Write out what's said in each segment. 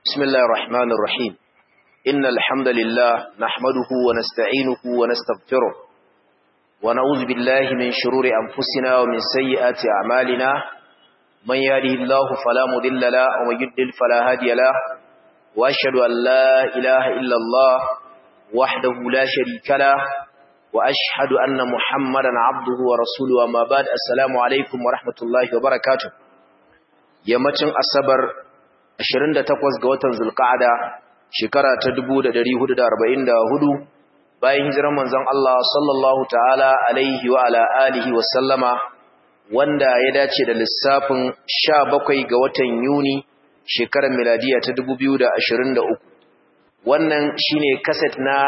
بسم الله الرحمن الرحيم إن الحمد لله نحمده ونستعينه ونستغفره ونعوذ بالله من شرور أنفسنا ومن سيئات أعمالنا من يهده الله فلا مضل له ومن يضلل فلا هادي له وأشهد أن لا إله إلا الله وحده لا شريك له وأشهد أن محمدا عبده ورسوله وما بعد السلام عليكم ورحمة الله وبركاته yammacin asabar 28 ga watan zulqa'ada shekara ta 1444 bayan hijirar manzon Allah sallallahu ta'ala alaihi wa ala alihi wa sallama wanda ya dace da lissafin 17 ga watan Yuni shekarar miladiya ta 2023 wannan shine kaset na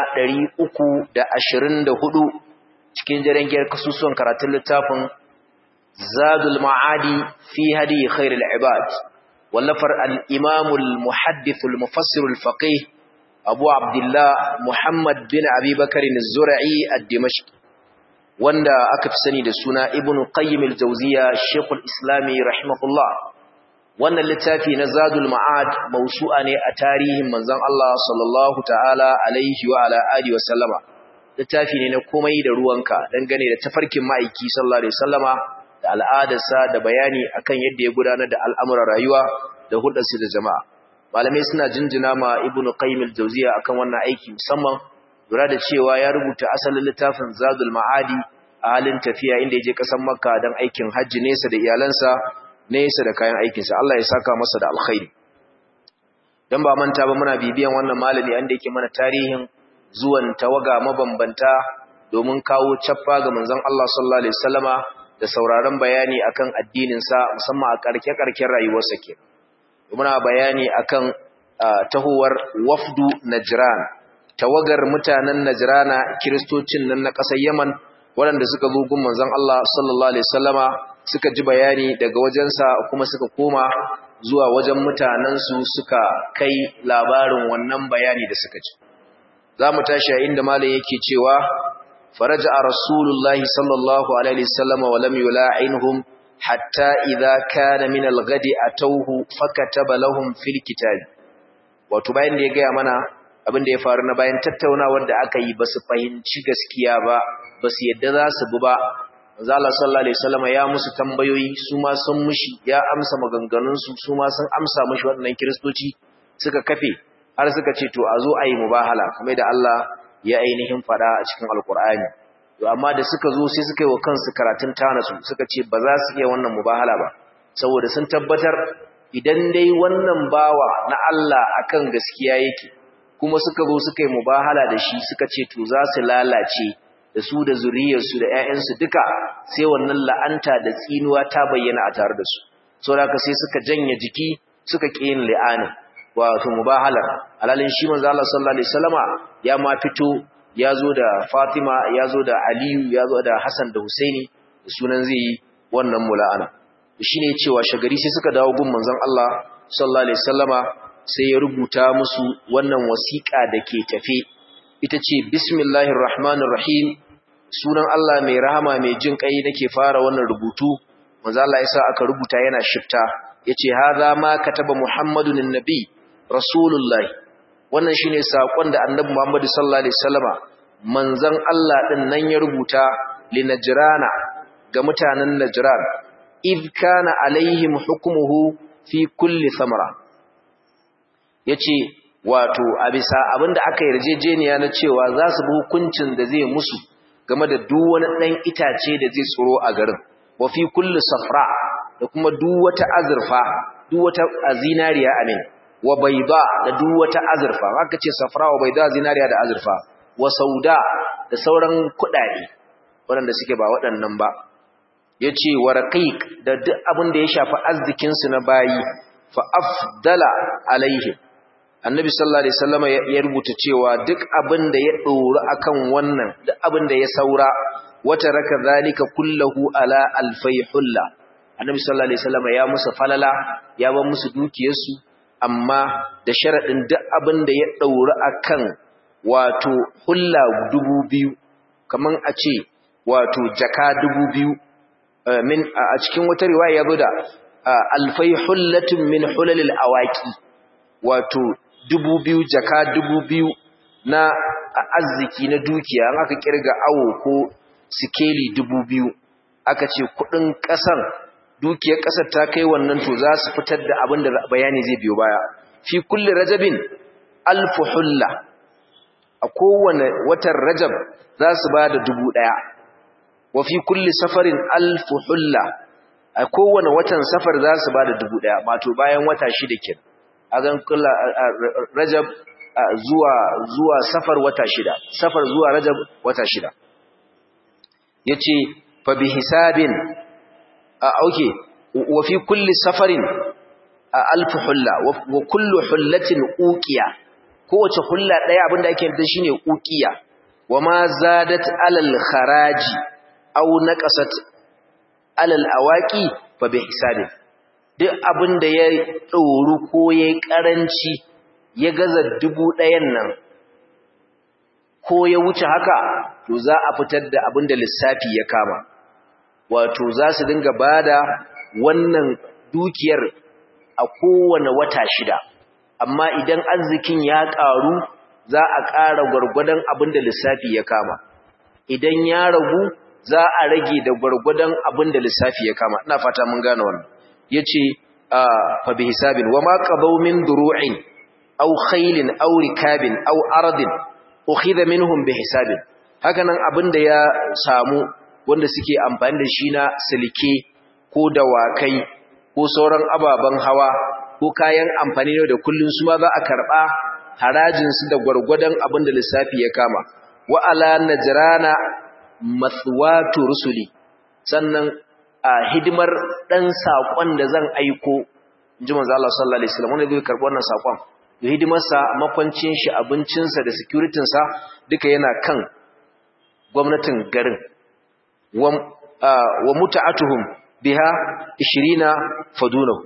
324 cikin jarangiyar kasusuwan karatun littafin Zadul Ma'adi fi hadi khairul ibad wallafar al-Imam al-Muhaddith al-Mufassir al-Faqih Abu Abdullah Muhammad bin Abi Bakr az-Zur'i ad-Dimashqi wanda aka fi sani da suna Ibn Qayyim al-Jawziyya Sheikh al-Islam rahimahullah wannan littafi na Zadul Ma'ad mawsu'a ne a tarihin manzon Allah sallallahu ta'ala alaihi wa ala alihi wa sallama littafi ne na komai da ruwanka dangane da tafarkin ma'aiki sallallahu alaihi wasallama da al'adarsa da bayani akan yadda ya gudanar da al'amuran rayuwa da hulɗarsa da jama'a malamai suna jinjina ma ibn qayyim al-jawziya akan wannan aiki musamman lura da cewa ya rubuta asalin littafin zadul ma'adi a halin tafiya inda ya je ƙasar makka don aikin hajji nesa da iyalansa nesa da kayan aikinsa Allah ya saka masa da alkhairi dan ba manta ba muna bibiyan wannan malami anda yake mana tarihin zuwan tawaga mabambanta domin kawo cappa ga manzon Allah sallallahu alaihi wasallama da sauraron bayani akan addininsa musamman a karke-karken rayuwarsa ke. Muna bayani akan tahowar wafdu Najran, tawagar mutanen Najrana kiristocin nan na ƙasar Yaman waɗanda suka zo gun manzon Allah sallallahu alaihi wasallama suka ji bayani daga wajensa kuma suka koma zuwa wajen mutanensu suka kai labarin wannan bayani da suka ji. Za mu tashi a inda malam yake cewa فرجع رسول الله صلى الله عليه وسلم ولم يلاعنهم حتى إذا كان من الغد أتوه فكتب لهم في الكتاب wato bayan da ya gaya mana abin da ya faru na bayan tattaunawar da aka yi ba su fahimci gaskiya ba ba su yadda za su bi ba manzo Allah sallallahu alaihi wasallam ya musu tambayoyi su ma sun mushi ya amsa maganganun su su ma sun amsa mushi waɗannan kristoci suka kafe har suka ce to a zo a yi mubahala kamar da Allah ya ainihin fada a cikin alkur'ani to amma da suka zo sai suka yi wa kansu karatun tanasu suka ce ba za su iya wannan mubahala ba saboda sun tabbatar idan dai wannan bawa na Allah akan gaskiya yake kuma suka zo suka yi mubahala da shi suka ce to za su lalace da su da zuriyarsu da ƴaƴansu duka sai wannan la'anta da tsinuwa ta bayyana a tare da su saboda sai suka janye jiki suka ƙi yin li'anin wato mubahalar alalin shi manzo Allah sallallahu alaihi wasallama ya ma fito yazo da Fatima yazo da Aliyu yazo da Hassan da Husaini da sunan zai yi wannan mula'ana shine cewa shagari sai suka dawo gun manzon Allah sallallahu alaihi wasallama sai ya rubuta musu wannan wasiƙa dake tafe ita ce bismillahir rahmanir rahim sunan Allah mai rahama mai jin kai nake fara wannan rubutu manzo Allah yasa aka rubuta yana shifta yace hadha ma kataba muhammadun annabi Rasulullah wannan shine sakon da Annabi Muhammad sallallahu alaihi wasallama manzon Allah din nan ya rubuta li najrana ga mutanen najran id kana alaihim hukmuhu fi kulli samara yace wato a bisa abinda aka yarjejeniya na cewa za su bi hukuncin da zai musu game da duk wani dan itace da zai tsoro a garin wa fi kulli safra da kuma duk wata azurfa duk wata zinariya amin wa baida da duk wata azurfa haka ce safra wa baida zinariya da azurfa wa sauda da sauran kudade waɗanda suke ba waɗannan ba yace wa raqiq da duk abin da ya shafi arzikin su na bayi fa afdala alaihim annabi sallallahu alaihi wasallam ya rubuta cewa duk abin da ya dora akan wannan duk abin da ya saura wata raka zalika kullahu ala alfayhulla annabi sallallahu alaihi wasallam ya musu falala ya ba musu dukiyarsu amma da sharaɗin duk abin da ya ɗauri a kan wato hulla dubu biyu kamar a ce wato jaka dubu biyu min a cikin wata riwaya ya zo da alfai hullatin min hulalil awaki wato dubu biyu jaka dubu biyu na arziki na dukiya an aka kirga awo ko sikeli dubu biyu aka ce kudin kasan dukiyar kasar ta kai wannan to za su fitar da abin da bayani zai biyo baya fi kulli rajabin alfu hulla a kowane watan rajab za su ba da dubu ɗaya wa fi kulli safarin alfu hulla a kowane watan safar za su ba da dubu ɗaya mato bayan wata shida kin a zan kula rajab zuwa zuwa safar wata shida safar zuwa rajab wata shida ya ce fa bi hisabin a auke wa fi kulli safarin alfu hulla wa kullu hullatin uqiya kowace hulla daya abinda ake da shine uqiya wama zadat alal kharaji aw naqasat alal awaqi fa bi hisabi duk abinda ya doru ko yayi karanci ya gaza dubu ɗayan nan ko ya wuce haka to za a fitar da abinda lissafi ya kama wato za su dinga bada wannan dukiyar a kowane wata shida amma idan arzikin ya ƙaru za a ƙara gwargwadon abin da lissafi ya kama idan ya ragu za a rage da gwargwadon abin da lissafi ya kama ina fata mun gane wannan yace fa bi hisabin wa ma qabaw min duru'in aw khaylin aw rikabin aw ardin ukhidha minhum bi hisabin haka nan abin da ya samu wanda suke amfani da shi na silke ko dawakai ko sauran ababen hawa ko kayan amfani da kullun su ma za a karba harajinsu da gwargwadon abin da lissafi ya kama wa ala najrana mathwatu rusuli sannan a hidimar dan sakon da zan aiko inji manzo Allah sallallahu alaihi wasallam wanda zai karbi wannan sakon da hidimar sa makwancin shi abincin sa da security sa duka yana kan gwamnatin garin wa wa muta'atuhum biha 20 fadunahu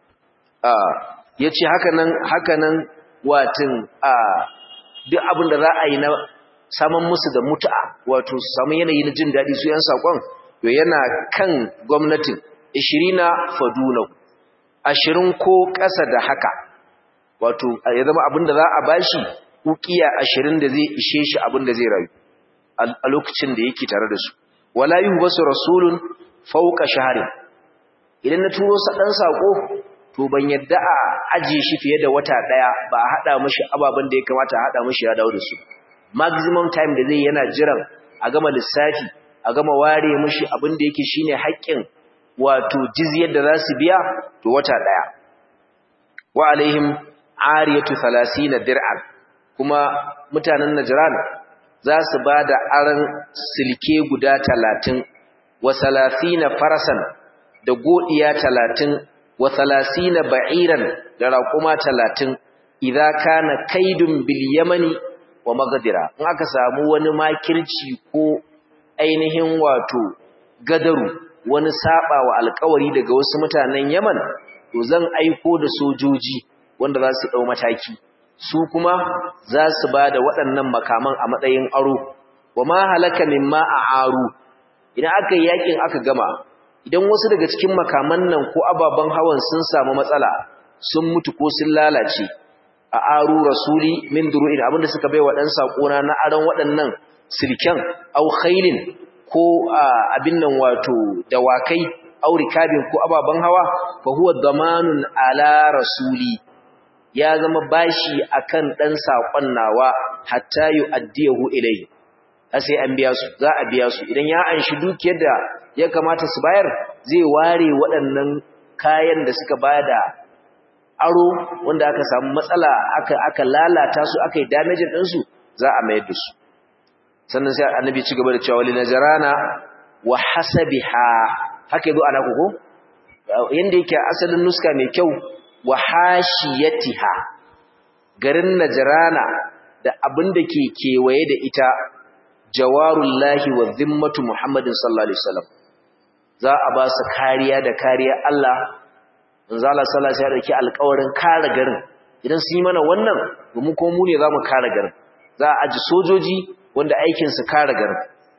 ya ce hakanan hakanan watin a duk abin da za a yi na saman musu da mutu'a wato su samu yanayi na jin daɗi su yan saƙon to yana kan gwamnatin ishirina fadunau ashirin ko ƙasa da haka wato ya zama abin da za a bashi ukiya ashirin da zai ishe shi abin da zai rayu a lokacin da yake tare da su wala yi wasu rasulun fauka shaharin idan na turo sa ɗan saƙo to ban yadda a ajiye shi fiye da wata daya ba a hada mishi ababen da ya kamata a hada mishi ya dawo da su maximum time da zai yana jiran a gama lissafi a gama ware mishi abin da yake shine haƙƙin wato jizyar da za su biya to wata daya wa alaihim ariyatu 30 dir'an kuma mutanen najran za su bada aran silke guda 30 wa 30 farasan da godiya 30 wa salasina ba'iran da raƙuma talatin idza kana kaidun bil yamani wa magadira in aka samu wani makirci ko ainihin wato gadaru wani saba wa alƙawari daga wasu mutanen Yaman to zan aiko da sojoji wanda za su dau mataki su kuma za su bada waɗannan makaman a matsayin aro wa ma halaka mimma a'aru idan aka yi yakin aka gama idan wasu daga cikin makaman nan ko ababen hawan sun samu matsala sun mutu ko sun lalace a aru rasuli min duru'in abinda suka bai wa dan sakona na aran waɗannan silken au khailin ko abin nan wato dawakai au rikabin ko ababen hawa fa huwa damanun ala rasuli ya zama bashi akan dan sakon nawa hatta yu'addiyahu ilayhi sai an biya su za a biya su idan ya anshi dukiyar da ya kamata su bayar zai ware waɗannan kayan da suka bada aro wanda aka samu matsala aka aka lalata su aka yi damage din su za a mayar da su sannan sai annabi ci gaba da cewa wali najrana wa hasabiha haka yazo ana koko yanda yake asalin nuska mai kyau wa hashiyatiha garin najrana da abin da ke kewaye da ita jawarullahi wa zimmatu muhammadin sallallahu alaihi wasallam za a ba su kariya da kariya Allah manzo Allah sallallahu alaihi wasallam ya alƙawarin kare garin idan sun yi mana wannan mu ko mu ne zamu kare garin za a aji sojoji wanda aikin su kare garin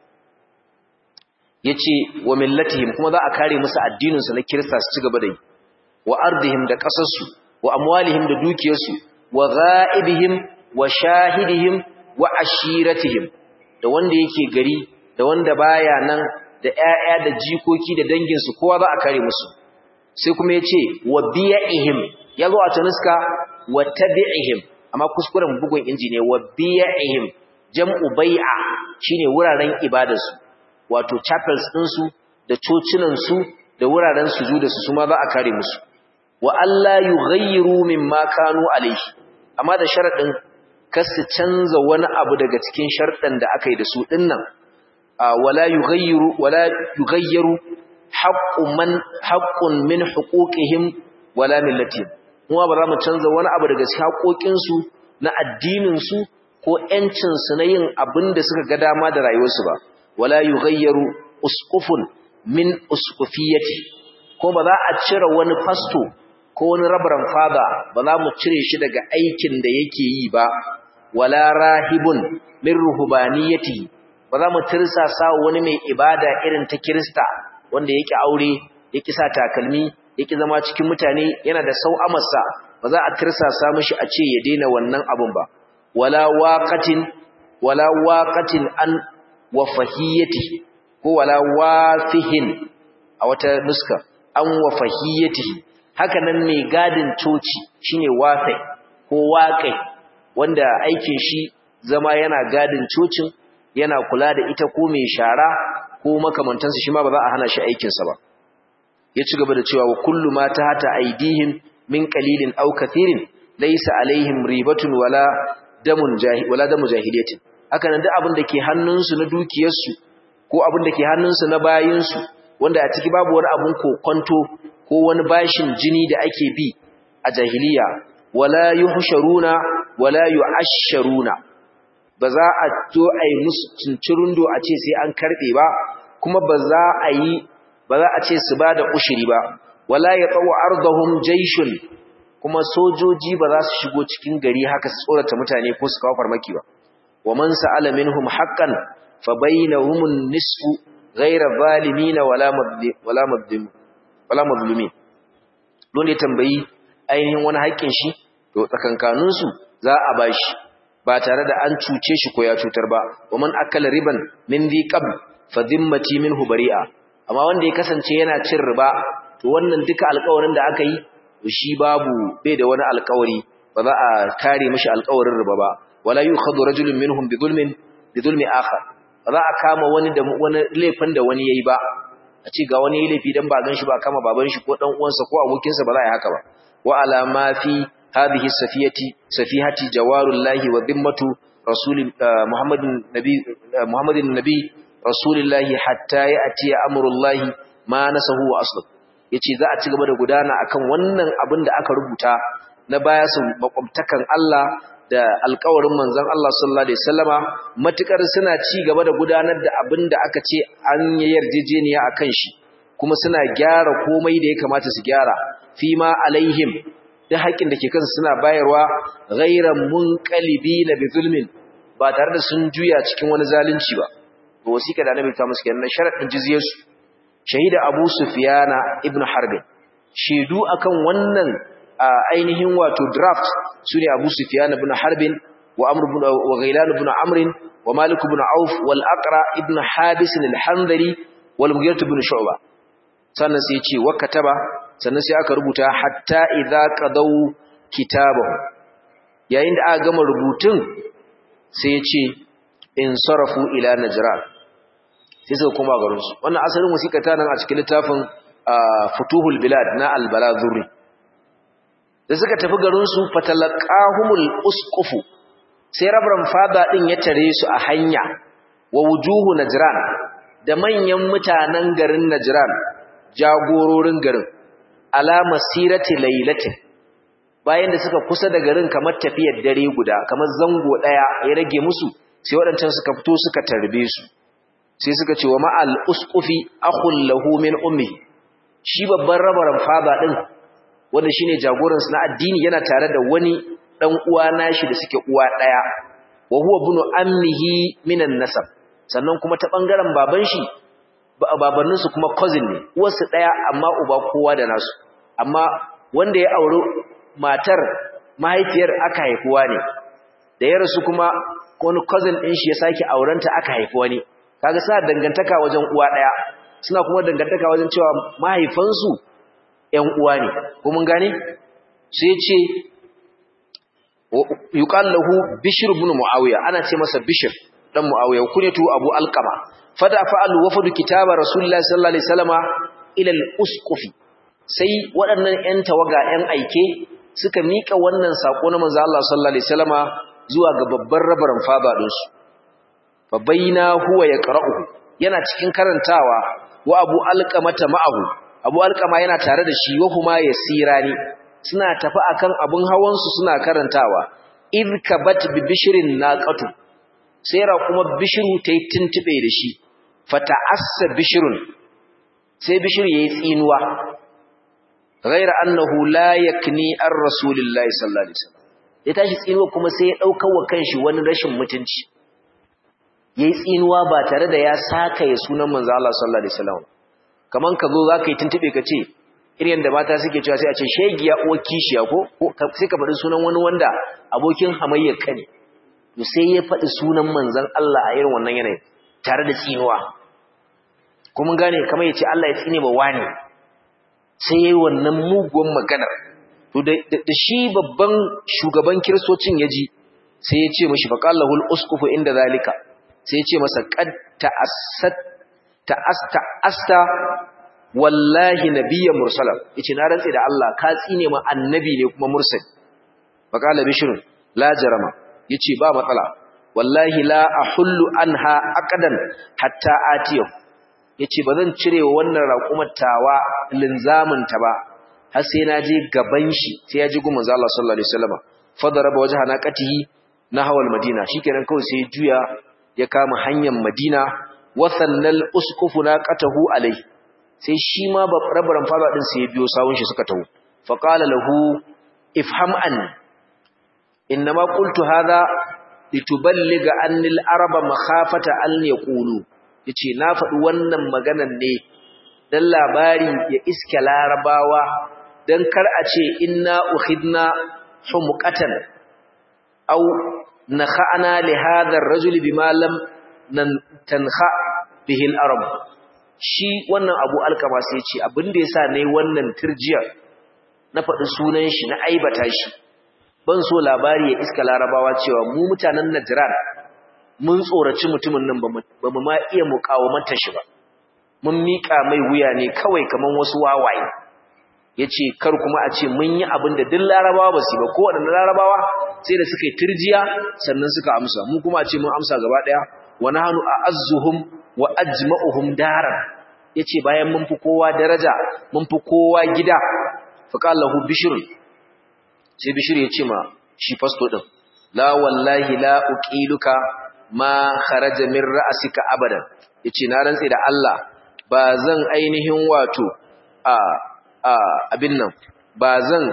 yace wa millatihim kuma za a kare musu addinin su na kirista su ci gaba da yi wa ardihim da kasar su wa amwalihim da dukiyarsu wa ghaibihim wa shahidihim wa ashiratihim da wanda yake gari da wanda baya nan da ƴaƴa da jikoki da danginsu kowa za a kare musu sai kuma yace wa bi'ihim yazo a tanuska wa tabi'ihim amma kuskuren bugun inji ne wa bi'ihim jam'u bai'a shine wuraren ibadarsu wato chapels ɗinsu da cocinan su da wuraren sujuda su ma za a kare musu wa alla yughayyiru mimma kanu alayhi amma da sharadin kar su canza wani abu daga cikin sharɗan da aka yi da su dinnan wala yughayyiru wala yughayyiru haqqun man haqqun min huquqihim wala millatihim kuma ba za mu canza wani abu daga cikin haƙoƙin su na addinin su ko ƴancin su na yin abin da suka ga dama da rayuwarsu ba wala yughayyiru usqufun min usqufiyati ko ba za a cire wani fasto ko wani rabaran fada ba za mu cire shi daga aikin da yake yi ba wala rahibun min ruhbaniyati ba za mu tirsasa wani mai ibada irin ta Kirista wanda yake aure yake sa takalmi yake zama cikin mutane yana da sau'amarsa ba za a tirsasa mishi a ce ya daina wannan abun ba wala waqatin wala waqatin an wafahiyati ko wala wafihin a wata nuska an wafahiyati haka nan mai gadin coci shine wafai ko waƙai wanda aikin shi zama yana gadin cocin yana kula da ita ko mai shara ko makamantansa shi ma ba za a hana shi aikinsa ba ya ci gaba da cewa wa kullu ma ta hata aidihim min qalilin aw kathirin laysa alaihim ribatun wala damun jahil wala damu jahiliyatin haka nan duk abin da ke hannunsu na dukiyarsu ko abin da ke hannunsu na bayinsu wanda a ciki babu wani abun kokonto ko wani bashin jini da ake bi a jahiliya wala yuhsharuna wala yu'ashsharuna ba za a zo a yi musu cincirundo a ce sai an karbe ba kuma ba za a yi ba za a ce su ba da ushiri ba wala ya tsawo ardahum jaishun kuma sojoji ba za su shigo cikin gari haka su tsorata mutane ko su kawo farmaki ba wa man sa'ala minhum haqqan fa bainahum an-nisfu ghayra zalimin wala madlim wala madlim wala madlumin don ya tambayi ainihin wani haƙƙin shi to tsakankanin su za a bashi ba tare da an cuce shi ko ya cutar ba wa man akala riban min dhi qab fa dhimmati minhu bari'a amma wanda ya kasance yana cin riba to wannan duka alƙawarin da aka yi shi babu bai da wani alƙawari ba za a kare mishi alƙawarin riba ba wala yukhadu rajulun minhum bi zulmin bi zulmi akhar ba za a kama wani da wani laifin da wani yayi ba a ce ga wani laifi dan ba gan shi ba kama baban shi ko dan uwansa ko abokinsa ba za a yi haka ba wa ala ma fi hadhihi safiyati safihati jawarullahi wa dhimmatu rasul muhammadin nabi muhammadin nabi rasulillahi hatta ya'ti amrullahi ma nasahu wa aslu yace za a ci gaba da gudana akan wannan abin da aka rubuta na baya su makwabtakan Allah da alƙawarin manzon Allah sallallahu alaihi wasallama matukar suna ci gaba da gudanar da abin da aka ce an yi yarjejeniya akan shi kuma suna gyara komai da ya kamata su gyara fi ma alaihim da haƙin da ke kansu suna bayarwa ghairan munqalibina bi zulmin ba tare da sun juya cikin wani zalunci ba to wasika da annabi ta musu kenan sharadin jizyarsu shahida abu sufyana ibn harb shaidu akan wannan ainihin wato draft sune abu sufyana ibn harb wa amr ibn wa ghailan ibn amr wa malik ibn auf wal aqra ibn habis al-hanbali wal mughirah ibn shu'ba sannan sai ce wa kataba sannan sai aka rubuta hatta idza qadaw kitabahu yayin da aka gama rubutun sai ya ce in sarafu ila najran sai suka koma garinsu wannan asalin wasiƙa ta nan a cikin littafin futuhul bilad na albalazuri da suka tafi garinsu fatalaqahumul usqufu sai rabran fada din ya tare su a hanya wa wujuhu najran da manyan mutanen garin najran jagororin garin ala masirati lailatin bayan da suka kusa da garin kamar tafiyar dare guda kamar zango daya ya rage musu sai waɗancan suka fito suka tarbe su sai suka ce wa ma'al usqufi akhul lahu min ummi shi babban rabaran fada din wanda shine jagoran su na addini yana tare da wani dan uwa nashi da suke uwa daya wa huwa ibn ammihi minan nasab sannan kuma ta bangaren baban shi babannin su kuma cousin ne uwarsu daya amma uba kowa da nasu amma wanda ya aure matar mahaifiyar aka haifuwa ne da ya rasu kuma wani cousin ɗin shi ya sake aurenta aka haifi wani kaga suna dangantaka wajen uwa ɗaya suna kuma dangantaka wajen cewa mahaifansu ƴan uwa ne ko mun gane sai ya ce yuqal lahu bishr ibn muawiya ana ce masa bishr dan muawiya kunyatu abu alqama fada fa'al wafdu kitaba rasulullahi sallallahu alaihi wasallama ila al-usqufi sai waɗannan ƴan tawaga ƴan aike suka mika wannan sako na manzo Allah sallallahu alaihi wasallama zuwa ga babban rabaran fada din su fa baina huwa yaqra'u yana cikin karantawa wa abu alqamata ma'ahu abu alqama yana tare da shi wa kuma yasirani suna tafi akan abun hawan su suna karantawa id kabat bi bishrin naqatu sai ra kuma bishru tayi tuntube da shi fata'assa bishrun sai bishir yayi tsinuwa ghaira annahu la yakni ar rasulillahi sallallahu alaihi wasallam ya tashi tsinuwa kuma sai ya dauka wa kanshi wani rashin mutunci yayi tsinuwa ba tare da ya saka ya sunan manzo Allah sallallahu alaihi wasallam kaman ka zo zaka yi tuntube ka ce irin da mata suke cewa sai a ce shegiya uwar kishiya ko sai ka faɗi sunan wani wanda abokin hamayyar ka ne to sai ya faɗi sunan manzon Allah a irin wannan yanayin tare da tsinuwa kuma gane kamar yace Allah ya tsine ba wani sai yayi wannan muguwan maganar to da shi babban shugaban kiristocin yaji sai ya ce mishi faqallahul usqufu inda zalika sai ya ce masa qad ta'assat ta'asta asta wallahi nabiyya mursala yace na rantsi da Allah ka tsine ma annabi ne kuma mursal faqala bishrun la jarama yace ba matsala wallahi la ahullu anha aqdan hatta atiyahu yace bazan cire wannan raƙumar tawa linzamin ta ba har sai na je gaban shi sai ya ji gumin Allah sallallahu alaihi wasallam fadaraba wajha naqatihi nahwa almadina shikenan kawai sai juya ya kama hanyar madina wa sannal usqufu naqatahu alai sai shi ma rabaran fada din sai ya biyo sawun shi suka taho fa qala lahu ifham an inma qultu hadha lituballiga anni al-araba makhafata an yaqulu yace na faɗi wannan maganan ne dan labari ya iske larabawa dan kar a ce inna ukhidna humqatan aw nakhana li hadha ar-rajuli bima lam tanha bihi al-arab shi wannan abu alkama sai ce abin da yasa nayi wannan turjiya na faɗi sunan shi na aibata shi ban so labari ya iska larabawa cewa mu mutanen Najran mun tsoraci mutumin nan ba mu ma iya mukawamanta shi ba mun mika mai wuya ne kawai kaman wasu wawaye yace kar kuma a ce mun yi abin da duk larabawa ba su ba ko wadannan larabawa sai da suka yi turjiya sannan suka amsa mu kuma a ce mun amsa gaba daya wa nahnu a'azzuhum wa ajma'uhum daran yace bayan mun fi kowa daraja mun fi kowa gida fa qala lahu bishr sai bishr ya ce ma shi fasto din la wallahi la uqiluka ma kharaja min ra'sika abadan yace na rantsi da Allah ba zan ainihin wato a a abin nan ba zan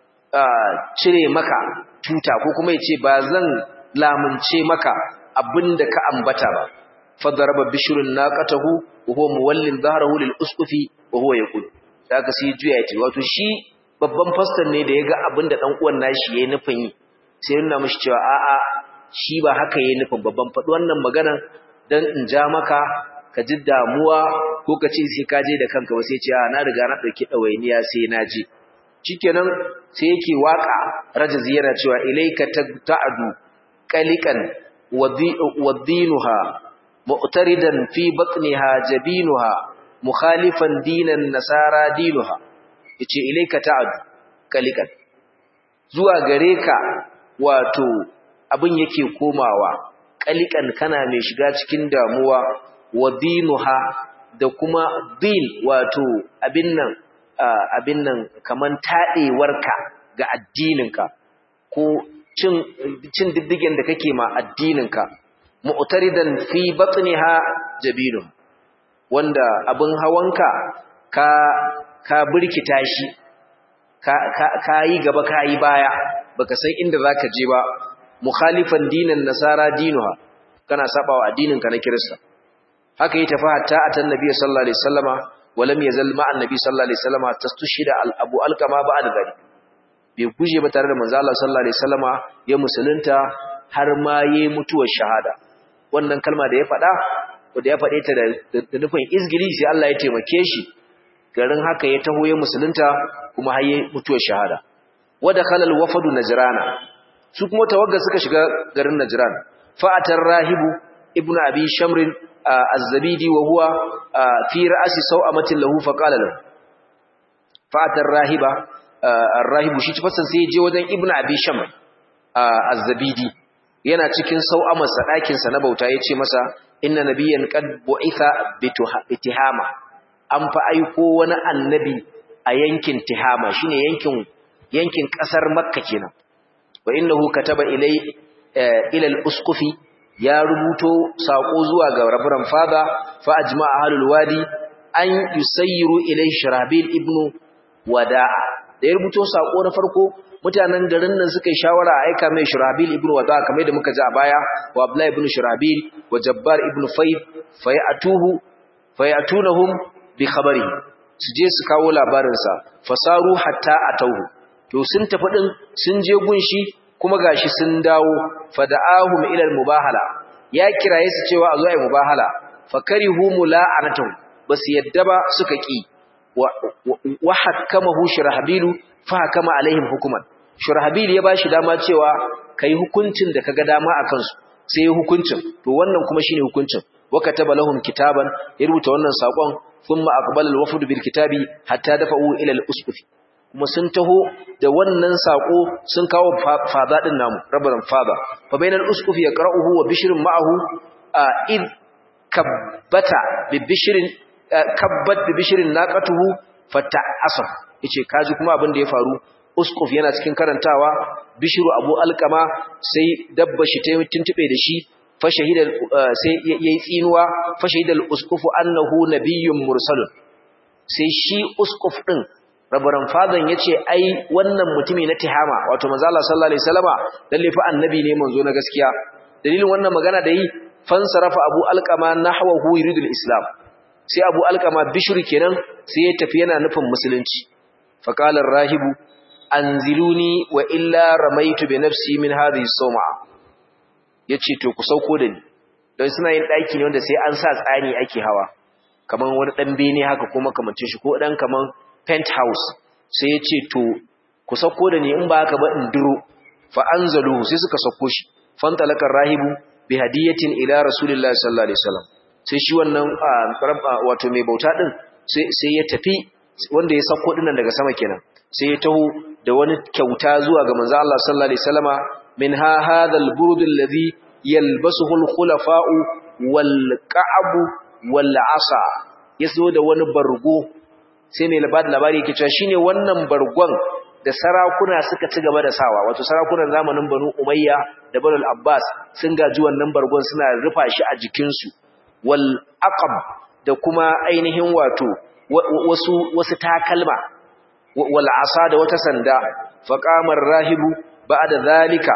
cire maka tuta ko kuma yace ba zan lamunce maka abinda ka ambata ba fadaraba bishrun naqatahu wa huwa muwallin dhahrahu lil usqufi wa huwa yaqul daga sai juya yace wato shi babban faston ne da yaga abinda dan uwan nashi yayin nufin yi sai yana mishi cewa a a shi ba haka yayin nufin babban fadi wannan magana dan in ja maka ka ji damuwa ko ka ce sai ka je da kanka ba sai ce a na riga na dauki dawainiya sai na je shikenan sai yake waka rajazi yana cewa ilayka ta'adu qaliqan wadinuha mu'taridan fi batniha jabinuha mukhalifan dinan nasara dinuha yace ilayka ta'ad kalikan zuwa gare ka wato abin yake komawa kalikan kana mai shiga cikin damuwa wadinuha da kuma din wato abin nan abin nan kaman tadewarka ga addininka ko cin cin diddigen da kake ma addininka mu'taridan fi batniha jabinu wanda abin hawanka ka ka burkita shi ka ka yi gaba ka yi baya baka san inda zaka je ba mukhalifan dinan nasara dinuha kana sabawa addinin ka na kirista haka yi tafi hatta atan nabiy sallallahu alaihi wasallama walam yazal ma annabi sallallahu alaihi wasallama tastushida al abu alqama ba'da dhalik bai guje ba tare da manzo Allah sallallahu alaihi wasallama ya musulunta har ma yayi mutuwar shahada wannan kalma da ya faɗa wanda ya faɗe ta da nufin izgili sai Allah ya taimake shi garin haka ya taho ya musulunta kuma har yayi mutuwar shahada wada khalal wafadu najrana su kuma tawagga suka shiga garin najran fa'atar rahibu ibnu abi shamr az-zabidi wa huwa fi ra'si sawamatin lahu faqala lahu fa'atar rahiba ar-rahibu shi tafasan sai je wajen ibnu abi shamr az-zabidi yana cikin sau'amarsa ɗakin sa na bauta yace masa inna nabiyyan qad bu'itha bitihama an fa aiko wani annabi a yankin tihama shine yankin yankin kasar makka kenan wa innahu kataba ilai ila al-usqufi ya rubuto sako zuwa ga rabran fada fa ajma'a ahlul wadi an yusayyiru ilai shirabil ibnu wada'a da ya rubuto sako na farko mutanen garin nan suka yi shawara a aika mai shirabil ibnu wada'a kamar da muka ji a baya wa abdullahi ibnu shirabil wa jabbar ibnu fayd fayatuhu fayatunahum bi khabarihi su je su kawo labarinsa fasaru hatta atauhu to sun tafi din sun je gunshi kuma gashi sun dawo fada'ahum ila mubahala ya kiraye su cewa a zo ai mubahala fakarihu mula'anatuhum basu yadda ba suka ki wa hakamahu shurahbilu fa hakama alaihim hukuman shurahbil ya bashi dama cewa kai hukuncin da kaga dama akan su sai hukuncin to wannan kuma shine hukuncin wa kataba lahum kitaban ya rubuta wannan sakon thumma aqbala al-wafd bil kitabi hatta dafa'u ila al-usquf kuma sun taho da wannan sako sun kawo fada din namu rabban fada fa bainal usquf yaqra'uhu wa bishrun ma'ahu id kabbata bi bishrin kabbat bi bishrin naqatuhu fata'asaf yace kaji kuma abin da ya faru usquf yana cikin karantawa bishru abu alqama sai dabba shi ta tuntube da shi fashahida sai yayi tsinuwa fashahida al-usqufu annahu nabiyyun mursalun sai shi usquf din rabaran fadan yace ai wannan mutumi na tihama wato manzo Allah sallallahu alaihi wasallama lalle fa annabi ne manzo na gaskiya dalilin wannan magana da yi fansarafa abu alqama nahwahu yuridul islam sai abu alqama bishri kenan sai ya tafi yana nufin musulunci faqala ar-rahibu anziluni wa illa ramaitu bi nafsi min hadhihi sawma ya ce to ku sauko da ni don suna yin ɗaki ne wanda sai an sa tsani ake hawa kamar wani ɗan bene haka ko makamancin shi ko ɗan kamar penthouse sai ya ce to ku sauko da ni in ba haka ba in duro fa anzalu sai suka sauko shi fantalakar rahibu bi hadiyatin ila rasulillahi sallallahu alaihi wasallam sai shi wannan wato mai bauta din sai ya tafi wanda ya sauko dinnan daga sama kenan sai ya taho da wani kyauta zuwa ga manzo Allah sallallahu alaihi wasallama منها هذا البرد الذي يلبسه الخلفاء والكعب والعصا yaso da wani bargo sai mai labari labari yake cewa shine wannan bargon da sarakuna suka ci gaba da sawa wato sarakunan zamanin Banu Umayya da Banu Abbas sun gaji wannan bargon suna rufa shi a jikin su wal aqab da kuma ainihin wato wasu wasu takalma wal asa da wata sanda faqamar rahibu بعد ذلك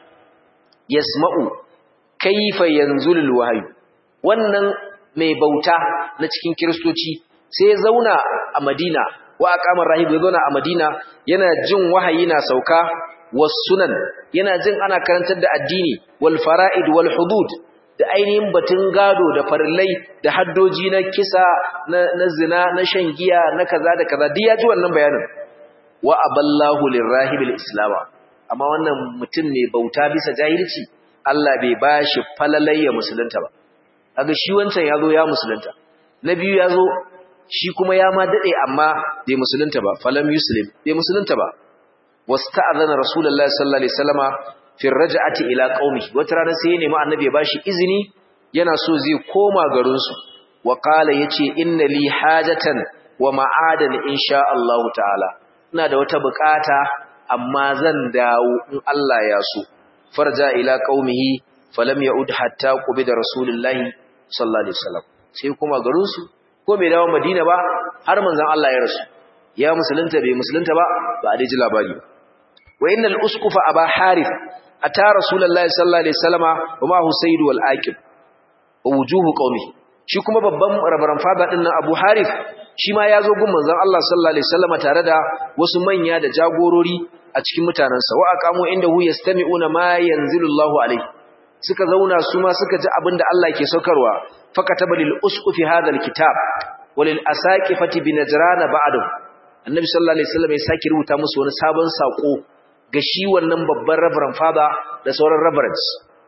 yasma'u kaifa yanzulul wahyu wannan mai bauta na cikin kristoci sai ya zauna a Madina wa aqamar rahib ya zauna a Madina yana jin wahayi na sauka was sunan yana jin ana karantar da addini wal fara'id wal hudud da ainihin batun gado da farillai da haddoji na kisa na, zina na shan giya na kaza da kaza duk ya ji wannan bayanin wa aballahu lirahibil islama amma wannan mutum mai bauta bisa jahilci Allah bai bashi falalayya musulunta ba kaga shi wancan yazo ya musulunta na biyu yazo shi kuma ya ma dade amma bai musulunta ba falam yuslim bai musulunta ba wasta'adana rasulullahi sallallahu alaihi wasallama fi raj'ati ila qaumi wata rana sai ya nemi annabi ya bashi izini yana so zai koma garin su wa qala yace inna li hajatan wa ma'adan insha Allah ta'ala ina da wata bukata amma zan dawo in Allah ya so farja ila qaumihi falam yaud hatta qubida rasulullahi sallallahu alaihi wasallam sai kuma garin su ko bai dawo Madina ba har manzon Allah ya rasu ya musulunta bai musulunta ba ba a ji labari wa innal usqufa aba harith ata rasulullahi sallallahu alaihi wasallama wa ma husayd wal aqib wa wujuhu qaumi shi kuma babban rabaran fada din nan abu harith shi ma ya zo gun manzon Allah sallallahu alaihi wasallama tare da wasu manya da jagorori a cikin mutanansa wa aqamu indahu yastami'una ma yanzilu Allahu alayhi suka zauna su ma suka ji abinda Allah ke saukarwa fakataba lil usqufi hadha alkitab walil asaqifati bi najran ba'dahu annabi sallallahu alaihi wasallam ya saki rubuta musu wani sabon sako ga shi wannan babban reverend father da sauran reverends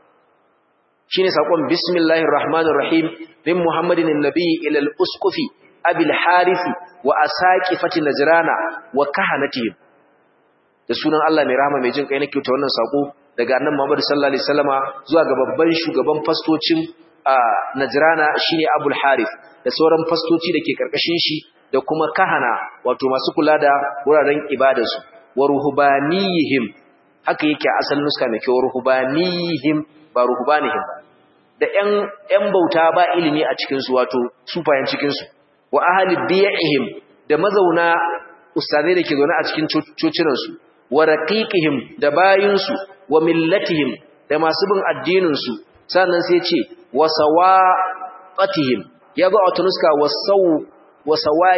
shine sakon bismillahir rahmanir rahim min muhammadin annabi ila al usqufi abil harith wa asaqifati najrana wa kahanatihim da sunan Allah mai rahama mai jin kai nake ta wannan sako daga annabi Muhammad sallallahu alaihi wasallama zuwa ga babban shugaban fastocin Najrana shine Abul Harith da sauran fastoci dake karkashin shi da kuma kahana wato masu kula da wuraren ibadarsu wa ruhbanihim haka yake asalin nuska mai kyau ruhbanihim ba ruhbanihim da ƴan ƴan bauta ba ilimi a cikin su wato sufayen cikin su wa ahli biy'ihim da mazauna ustazai dake zaune a cikin cocinan su wa raqiqihim da bayinsu wa millatihim da masu bin addinin su sannan sai ce wa sawaqatihim yago a tunuska wasaw wa sawaq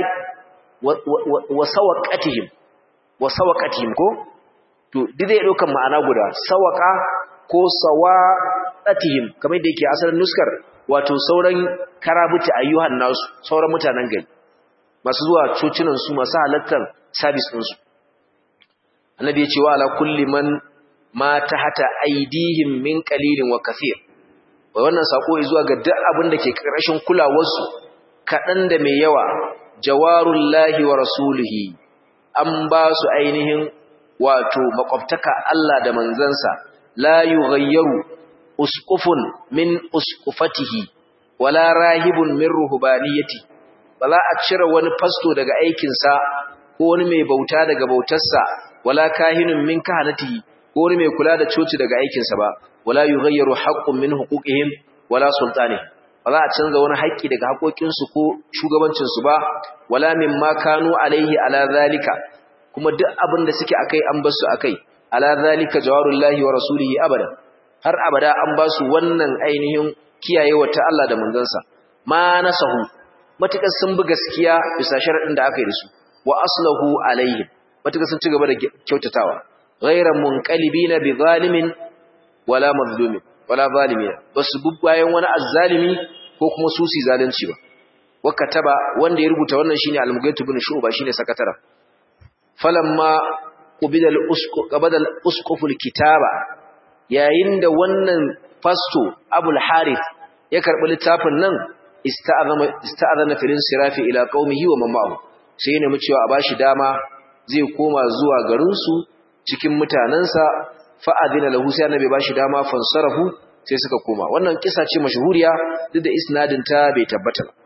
wa sawaqatihim wa sawaqatihim ko to duk zai daukan ma'ana guda sawaqa ko sawaqatihim kamar da yake asalin nuskar wato sauran karabuti ayyuhan nasu sauran mutanen gari masu zuwa cocinan su masu halattar service din su annabi ya ce wa ala kulli man ma tahata aidihim min qalilin wa kathir wai wannan sako zuwa ga duk abin da ke karkashin kulawarsu kadan da mai yawa jawarullahi wa rasulihi an ba su ainihin wato makwabtaka Allah da manzansa la yughayyaru usqufun min usqufatihi wala rahibun min ruhbaniyati ba za a cire wani fasto daga aikinsa ko wani mai bauta daga bautarsa wala kahinun min kahanatihi ko wani mai kula da coci daga aikinsa ba wala yughayyaru haqqun min huquqihim wala sultani ba za a canza wani haƙƙi daga haƙoƙinsu ko shugabancinsu ba wala mimma kanu alaihi ala zalika kuma duk abin da suke akai an basu akai ala zalika jawarullahi wa rasulihi abada har abada an ba su wannan ainihin kiyayewa ta Allah da manzansa ma nasahu matukar sun bi gaskiya bisa sharadin da aka yi da su wa aslahu alaihi matukar sun ci gaba da kyautatawa ghayra munqalibina bi zalimin wala mazlumin wala zalimina basu bi bayan wani azzalimi ko kuma su si zalunci ba wa kataba wanda ya rubuta wannan shine al-mughayth ibn shu'ba shine sakatara falamma qubida al-usqu qabada al-usquf al-kitaba yayin da wannan fasto abul harith ya karbi littafin nan ista'azama ista'azana filin sirafi ila qaumihi wa mamahu sai ya nemi cewa a bashi dama zai koma zuwa garin su cikin mutanansa fa adina lahu sai annabi bashi dama fansarahu sai suka koma wannan kisa ce mashhuriya duk da isnadin ta bai tabbata ba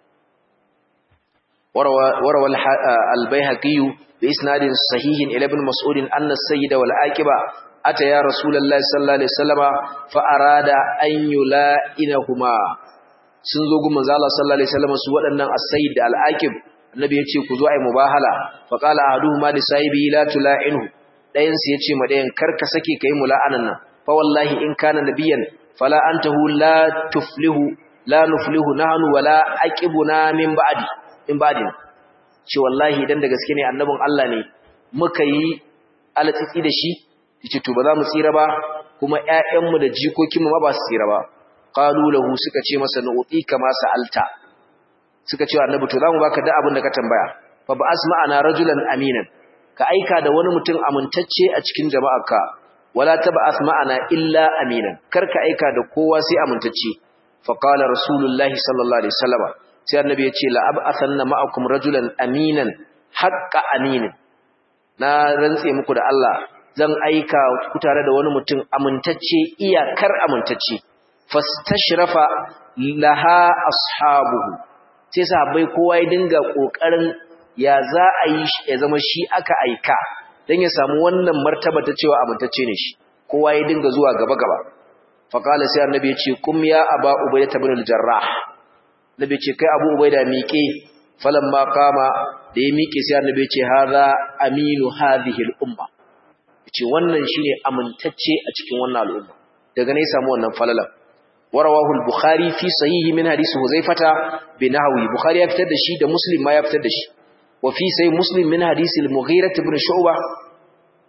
وروى البيهقي بإسناد صحيح إلى ابن مسعود أن السيد والعاقبة أتى يا رسول الله صلى الله عليه وسلم فأراد أن يلائنهما sun zo gun manzo Allah sallallahu alaihi wasallam su waɗannan as-sayyid da al-aqib annabi yace ku zo ai mubahala fa qala ahaduhuma li sahibi la tula'inhu dayan sai yace ma dayan karka sake kai mula'anan nan fa wallahi in kana nabiyan fala antahu la tuflihu la nuflihu nahnu wala aqibuna min ba'di in ba'din ce wallahi idan da gaske ne annabin Allah ne muka yi alatsitsi da shi yace to ba za mu tsira ba kuma ƴaƴanmu da jikokinmu ma ba su tsira ba qalu lahu suka ce masa nu'ti kama sa'alta suka ce annabi to zamu baka da abin da ka tambaya fa ba asma'ana rajulan aminan ka aika da wani mutum amintacce a cikin jama'arka wala tab'ath ma'ana illa aminan karka aika da kowa sai amintacce fa qala rasulullahi sallallahu alaihi wasallam sai annabi ya ce la ab'athanna ma'akum rajulan aminan haqqa aminin na rantse muku da Allah zan aika ku tare da wani mutum amintacce iyakar amintacce fastashrafa laha ashabuhu sai sahabbai kowa ya dinga kokarin ya za a yi ya zama shi aka aika dan ya samu wannan martaba ta cewa amintacce ne shi kowa ya dinga zuwa gaba gaba fa qala sai annabi ya ce kum ya aba ubaydah ibn al-jarrah nabi ce kai abu ubaida miƙe falamma kama da ya miƙe sai annabi ce hadha aminu hadhihi al-umma yace wannan shine amintacce a cikin wannan al'umma daga ne samu wannan falalan warawahu al-bukhari fi sahihi min hadisi huzaifata bin nahwi bukhari ya fitar da shi da muslim ma ya fitar da shi wa fi sahih muslim min hadisi al-mughira ibn shu'ba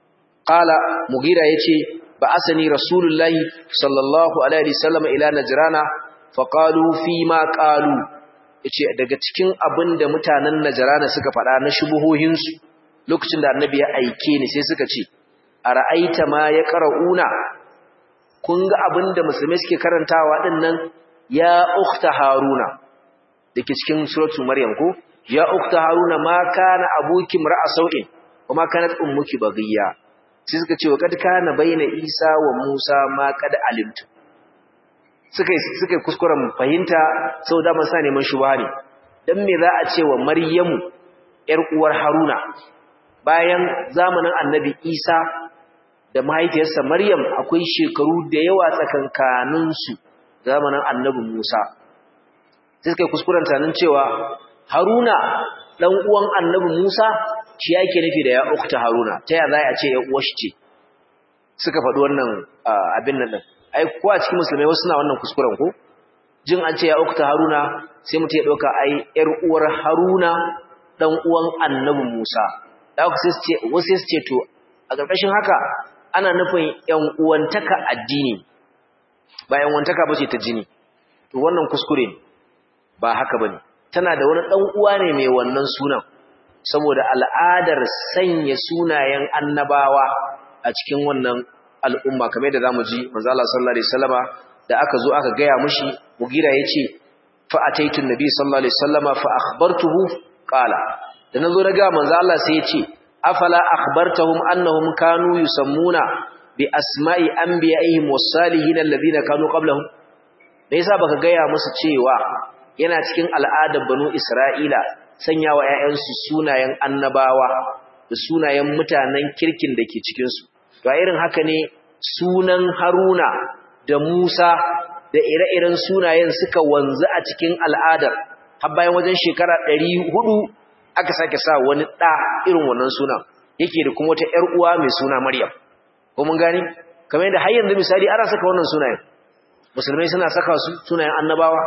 qala mugira yace ba asani rasulullahi sallallahu alaihi wasallam ila najrana fa qalu fi ma qalu yace daga cikin abinda mutanen najrana suka faɗa na shubuhohin su lokacin da annabi ya aike ni sai suka ce ara'aita ma ya qara'una kun ga abinda musulmai suke karantawa din nan ya ukhta haruna dake cikin suratul maryam ko ya ukhta haruna ma kana abuki mar'a sau'in kuma kanat ummuki baghiya sai suka ce wa kad kana baina isa wa musa ma kad alimtu suka suka kuskuren fahimta saboda mun sa neman shubha ne dan me za a ce wa maryamu yar uwar haruna bayan zamanin annabi isa da mahaifiyarsa maryam akwai shekaru da yawa tsakankanin su zamanin annabi musa sai suka kuskuren tanin cewa haruna dan uwan annabi musa shi yake nufi da ya ukta haruna ta ya za a ce ya uwar shi ce suka faɗi wannan abin nan din ai ko a cikin musulmai wasu na wannan kuskuren ko jin an ce ya ukta haruna sai mutum ya ɗauka ai yar uwar haruna dan uwan annabi musa da haka sai su ce wasu su ce to a ƙarƙashin haka ana nufin yan uwantaka addini ba yan uwantaka ba ce ta jini to wannan kuskure ne ba haka bane tana da wani dan uwa ne mai wannan sunan saboda al'adar sanya sunayen annabawa a cikin wannan al'umma kamar da zamu ji manzo Allah sallallahu alaihi wasallama da aka zo aka gaya mishi mugira yace fa ataitu nabi sallallahu alaihi wasallama fa akhbartuhu qala da nazo na ga manzo Allah sai yace afala akhbartahum annahum kanu yusammuna bi asma'i anbiya'ihim was-salihin alladhina kanu qablahum me yasa baka gaya musu cewa yana cikin al'adar banu Isra'ila sanya wa ‘ya'yansu sunayen annabawa da sunayen mutanen kirkin da ke cikinsu. To, irin haka ne sunan Haruna da Musa da ire-iren sunayen suka wanzu a cikin al'adar, har bayan wajen shekara ɗari hudu aka sake sa wani ɗa irin wannan sunan, yake da kuma wata ‘yar uwa mai suna Maryam. Ko mun gani? Kamar yadda har yanzu misali ana saka wannan sunayen. Musulmai suna saka su sunayen annabawa,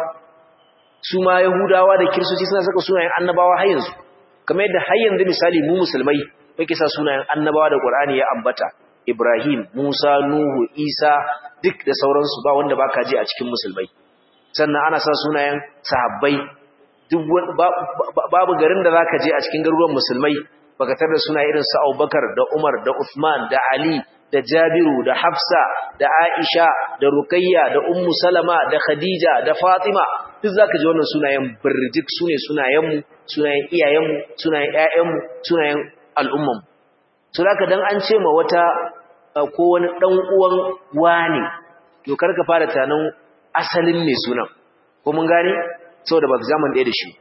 su ma Yahudawa da Kiristoci suna saka sunayen annabawa har yanzu kamar yadda har yanzu misali mu musulmai muke sa sunayen annabawa da Qur'ani ya ambata Ibrahim, Musa, Nuhu, Isa duk da sauransu ba wanda baka ji a cikin musulmai sannan ana sa sunayen sahabbai duk babu garin da zaka je a cikin garuruwan musulmai baka tar da sunaye irin su Abubakar da Umar da Uthman da Ali da Jabiru da Hafsa da Aisha da Rukayya da Ummu Salama da Khadija da Fatima duk zaka ji wannan sunayen birjik sune sunayenmu sunayen iyayenmu sunayen ƴaƴanmu sunayen al'umman so zaka dan an ce ma wata ko wani dan uwan wani to karka fara tanan asalin mai sunan ko mun gane saboda ba zaman ɗaya da shi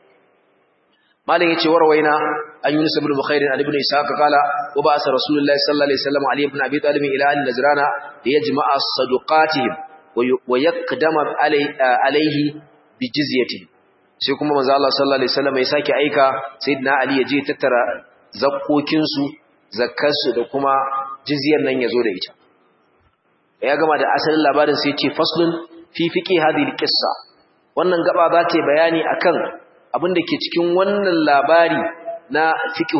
malam yace warwaina an yunus ibn bukhair an ibn ishaq qala wa ba'asa rasulullahi sallallahu alaihi wasallam ali ibn abi talib ila al najrana liyajma'a saduqatihim wa yaqdama alaihi bi jizyati sai kuma manzo Allah sallallahu alaihi wasallam ya sake aika sayyidina ali ya je tattara zakkokin su zakkar su da kuma jizyar nan yazo da ita ya gama da asalin labarin sai ya ce faslun fi fiqi hadhihi alqissa wannan gaba za ta bayani akan abin da ke cikin wannan labari na fiqh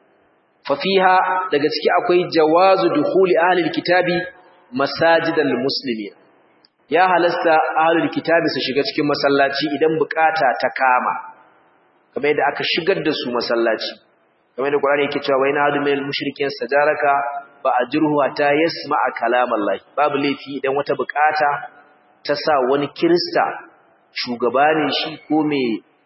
fa fiha daga ciki akwai jawazu dukhuli ahli alkitabi masajidal muslimin ya halasta ahlul kitabi su shiga cikin masallaci idan bukata ta kama kamar yadda aka shigar da su masallaci kamar yadda Qur'ani yake cewa wayna hadu minal mushrikin sajaraka ba ajruhu ta yasma'a kalamallahi babu laifi idan wata bukata ta sa wani kirista shugaba ne shi ko me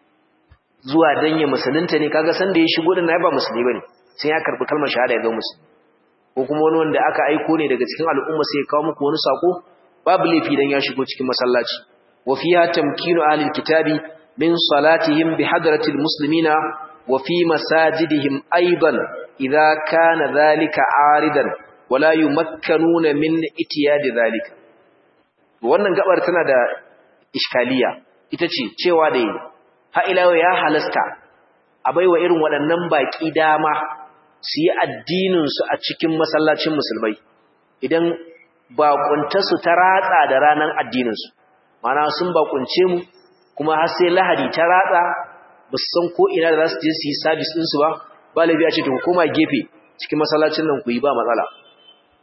zuwa dan ya musulunta ne kaga san da ya shigo din ba musulmi bane sai ya karbi kalmar shahada ya ga musulmi ko kuma wani wanda aka aiko ne daga cikin al'umma sai ya kawo muku wani sako babu laifi dan ya shigo cikin masallaci wa fiha tamkinu ahlil kitabi min salatihim bi hadratil muslimina wa fi masajidihim aidan idza kana dhalika aridan wala yumakkanuna min itiyadi dhalika wannan gabar tana da iskaliya ita ce cewa da ha ila ya halasta a baiwa irin waɗannan baki dama su yi addinin su a cikin masallacin musulmai idan bakuntarsu ta ratsa da ranar addininsu mana sun bakunce mu kuma har sai lahadi ta ratsa ba su san ko ina da za su je su yi sabis ɗinsu ba ba laifi a ce ta koma gefe cikin masallacin nan ku yi ba matsala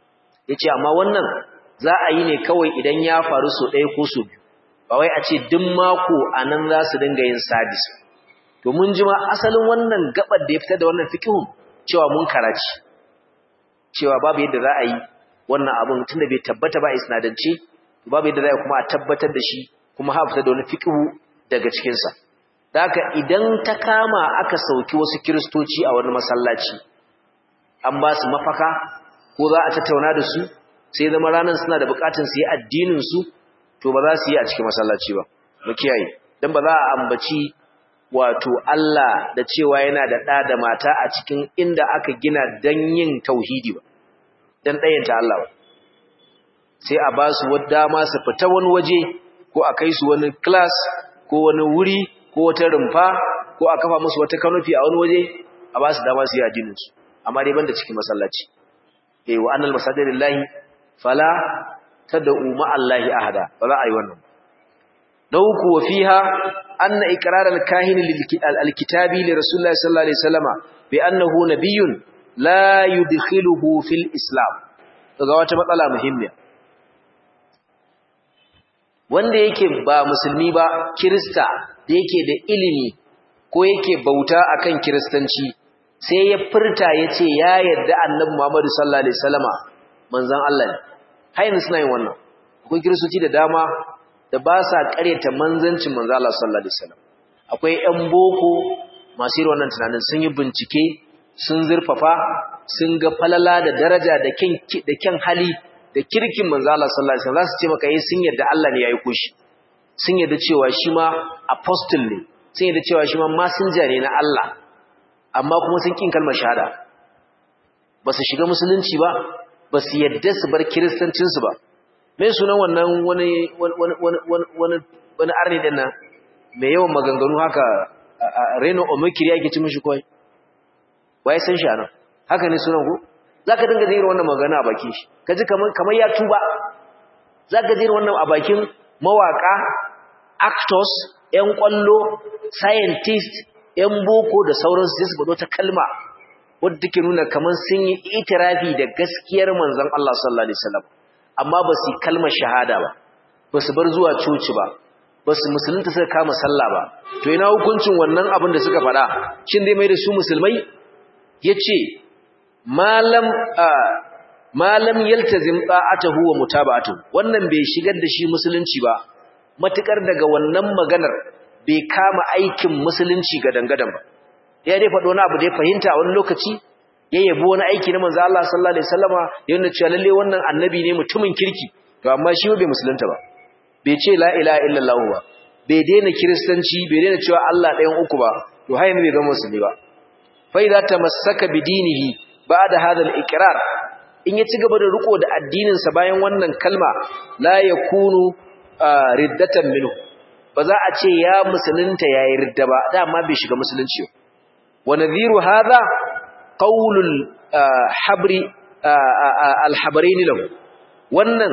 yace amma wannan za a yi ne kawai idan ya faru so ɗaya ko so biyu ba wai a ce duk mako anan za su dinga yin sabis to mun ji ma asalin wannan gabar da ya fitar da wannan fiqhun cewa mun karaci cewa babu yadda za a yi wannan abun tunda bai tabbata ba isnadance babu yadda za a kuma a tabbatar da shi kuma ha fitar da wani fiqhu daga cikin sa haka idan ta kama aka sauki wasu kiristoci a wani masallaci an ba su mafaka ko za a tattauna da su sai zama ranar suna da bukatun su yi addinin su to ba za su yi a cikin masallaci ba mu kiyaye dan ba za a ambaci wato Allah da cewa yana da ɗa da mata a cikin inda aka gina dan yin tauhidi ba dan ɗayanta Allah ba sai a ba su dama su fita wani waje ko a kai su wani class ko wani wuri ko wata rumfa ko a kafa musu wata kanofi a wani waje a ba su dama su yi addinin su amma dai banda cikin masallaci eh wa annal masajidalillahi fala tad'u ma'allahi ahada ba za a yi wannan dauku wa fiha anna iqrar al-kahin lil-kitabi li rasulillahi sallallahu alaihi wasallama bi annahu nabiyyun la yudkhiluhu fil islam daga wata matsala muhimmiya wanda yake ba musulmi ba kirista da yake da ilimi ko yake bauta akan kiristanci sai ya furta yace ya yarda annabi Muhammad sallallahu alaihi wasallama manzon Allah ne hayin suna yin wannan akwai kiristoci da dama da ba sa ƙaryata manzancin manzon Allah sallallahu alaihi wasallam akwai ƴan boko masu irin wannan tunanin sun yi bincike sun zurfafa sun ga falala da daraja da kyan da kyan hali da kirkin manzo Allah sallallahu alaihi wasallam za su ce maka eh sun yarda Allah ne ya aiko shi sun yarda cewa shi ma apostle ne sun yarda cewa shi ma messenger ne na Allah amma kuma sun kin kalmar shahada ba su shiga musulunci ba ba su yarda su bar kiristancin su ba me sunan wannan wani wani wani wani wani arni din nan mai yawan maganganu haka Reno Omokiri ake ci mishi koi wai san shi anan haka ne sunan ku zaka dinga jira wannan magana a bakin shi kaji kamar kamar ya tuba zaka jira wannan a bakin mawaka actors ƴan kwallo scientist ƴan boko da sauransu sai su faɗo ta kalma wadda take nuna kamar sun yi itirafi da gaskiyar manzon Allah sallallahu alaihi wasallam amma ba su kalmar shahada ba ba su bar zuwa coci ba ba su musulunta suka kama sallah ba to ina hukuncin wannan abin da suka faɗa shin dai mai da su musulmai yace malam malam yaltazim ta'atuhu wa mutaba'atuhu wannan bai shigar da shi musulunci ba matukar daga wannan maganar bai kama aikin musulunci ga dangadan ba ya dai faɗo wani abu da ya fahimta a wani lokaci ya yabo wani aiki na manzo Allah sallallahu alaihi wasallama ya nuna cewa lalle wannan annabi ne mutumin kirki to amma shi bai musulunta ba bai ce la ilaha illallah ba bai daina kiristanci bai daina cewa Allah ɗayan uku ba to har yanzu bai zama musulmi ba fa idza tamassaka bidinihi ba'da hadha al-iqrar in ya ci gaba da riko da addinin sa bayan wannan kalma la yakunu riddatan minhu ba za a ce ya musulunta yayi ridda ba dama bai shiga musulunci wa nadhiru hadha qaulul habri al-habrain lahu wannan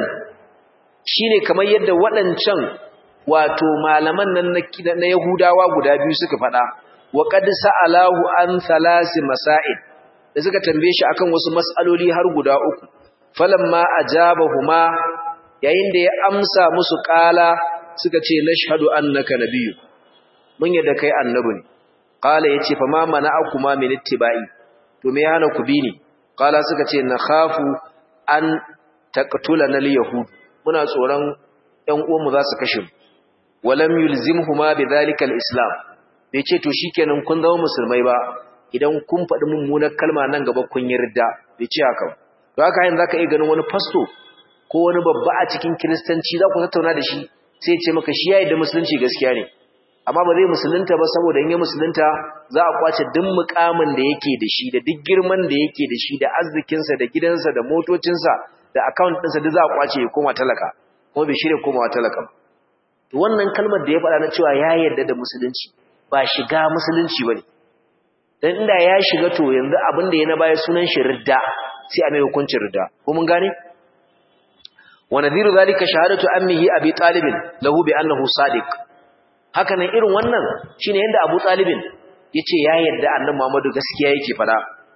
shine kamar yadda waɗancan wato malaman nan na Yahudawa guda biyu suka faɗa wa qad sa'alahu an thalasi masail da suka tambaye shi akan wasu mas'aloli har guda uku falamma ajabahuma yayin da ya amsa musu qala suka ce nashhadu annaka nabiyyu mun yadda kai annabi ne qala yace fa ma mana'akuma min ittiba'i to me yana ku bi ni qala suka ce nakhafu an taqtulana al-yahud muna tsoron ƴan uwanmu za su kashe mu walam yulzimhuma bidhalika al-islam bai ce to shikenan kun zama musulmai ba idan kun faɗi mummunar kalma nan gaba kun yarda bai ce haka to haka yanzu zaka iya ganin wani pasto ko wani babba a cikin kiristanci za ku tattauna da shi sai ce maka shi yayi da musulunci gaskiya ne amma ba zai musulunta ba saboda in ya musulunta za a kwace duk mukamin da yake da shi da duk girman da yake da shi da arzikinsa da gidansa da motocinsa da account ɗinsa duk za a kwace ya koma talaka kuma bai shirya komawa talaka ba to wannan kalmar da ya faɗa na cewa ya yarda da musulunci ba shiga musulunci bane dan inda ya shiga to yanzu abin da ya na baya sunan shi ridda sai a mai hukuncin ridda ko mun gane wa nadhiru zalika shahadatu ammihi abi talib lahu bi annahu sadiq haka nan irin wannan shine yanda abu talib yace ya yarda annabi Muhammadu gaskiya yake faɗa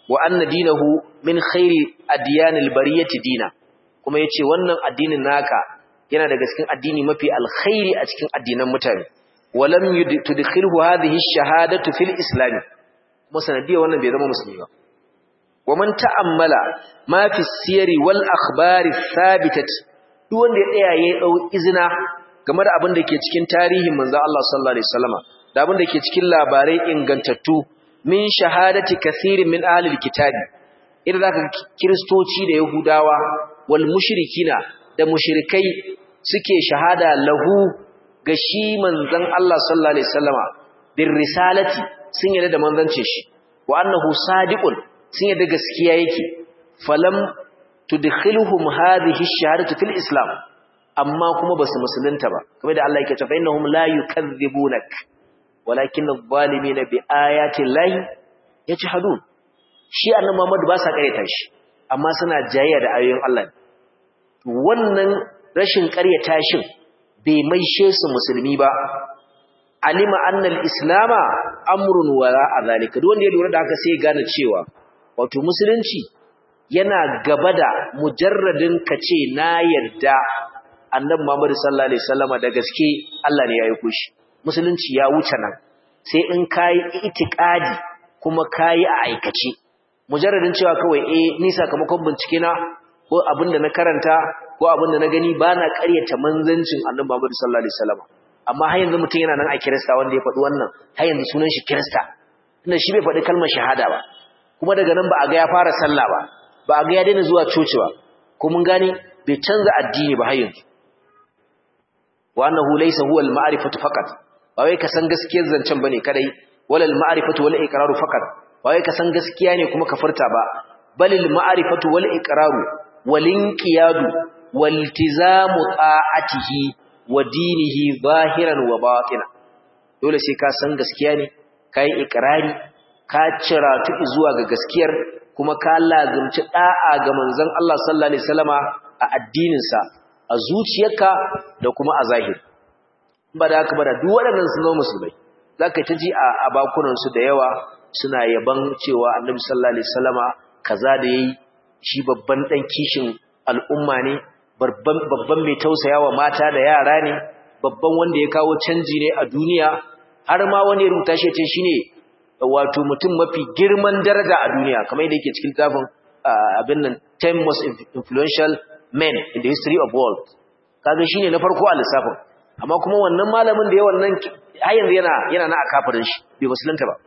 wa anna dinahu min khairi adyanil bariyati dina kuma yace wannan addinin naka yana daga cikin addini mafi alkhairi a cikin addinan mutane walam tudkhilhu hadhihi ash-shahadatu fil islam kuma sanadiyar wannan bai zama musulmi ba wa man ta'ammala ma fi siyari wal akhbari thabitat duk wanda ya tsaya ya dau izina game da abin da ke cikin tarihin manzo Allah sallallahu alaihi wasallama da abin da ke cikin labarai ingantattu min shahadati kathirin min ahli alkitabi idan zaka kristoci da yahudawa wal mushrikina da mushrikai suke shahada lahu ga shi manzon Allah sallallahu alaihi wasallama bir risalati sun yarda da manzancin shi wa annahu sadiqun sun yarda gaskiya yake falam tudkhiluhum hadhihi ash-shahadatu fil islam amma kuma basu musulunta ba kamar da Allah yake cewa innahum la yukazzibunak walakin adh-dhalimina bi ayati llahi yajhadun shi annabi Muhammad ba sa kareta shi amma suna jayayya da ayoyin Allah wannan rashin karyata shin bai maishe su musulmi ba alima annal islama amrun wara azalika duk wanda ya lura da haka sai ya gane cewa wato musulunci yana gaba da mujarradin kace na yarda annabi Muhammad sallallahu alaihi wasallama da gaske Allah ne ya yi kushi musulunci ya wuce nan sai in kai itikadi kuma kai a aikace mujarradin cewa kawai eh ni sakamakon bincike na ko abinda na karanta ko abinda na gani bana ƙaryata manzancin annabi Muhammad sallallahu alaihi wasallama amma har yanzu mutum yana nan a kirista wanda ya faɗi wannan har yanzu sunan shi kirista tunda shi bai faɗi kalmar shahada ba kuma daga nan ba a ga ya fara sallah ba ba a ga ya daina zuwa coci ba ko mun gane bai canza addini ba har yanzu wa annahu laysa huwa al-ma'rifatu faqat ba wai ka san gaskiyar zancen bane kadai wala al-ma'rifatu wal iqraru faqat ba wai ka san gaskiya ne kuma ka furta ba bal al-ma'rifatu wal iqraru wal inqiyadu wal iltizamu ta'atihi wa dinihi zahiran wa batina dole sai ka san gaskiya ne kai ikrari ka ciratu zuwa ga gaskiyar kuma ka lazumci da'a ga manzon Allah sallallahu alaihi wasallama a addinin sa a zuciyarka da kuma a zahiri ba da haka ba da duk waɗannan sun zama musulmai zaka ta ji a bakunan su da yawa suna yaban cewa annabi sallallahu alaihi wasallama kaza da yayi shi babban dan kishin al'umma ne babban mai tausaya wa mata da yara ne babban wanda ya kawo canji ne a duniya har ma wani ya rubuta shi ce shine wato mutum mafi girman daraja a duniya kamar yadda yake cikin tafin abin nan 10 most influential men in the history of world kaga shine na farko a lissafin amma kuma wannan malamin da ya wannan har yanzu yana yana na akafirin shi bai musulunta ba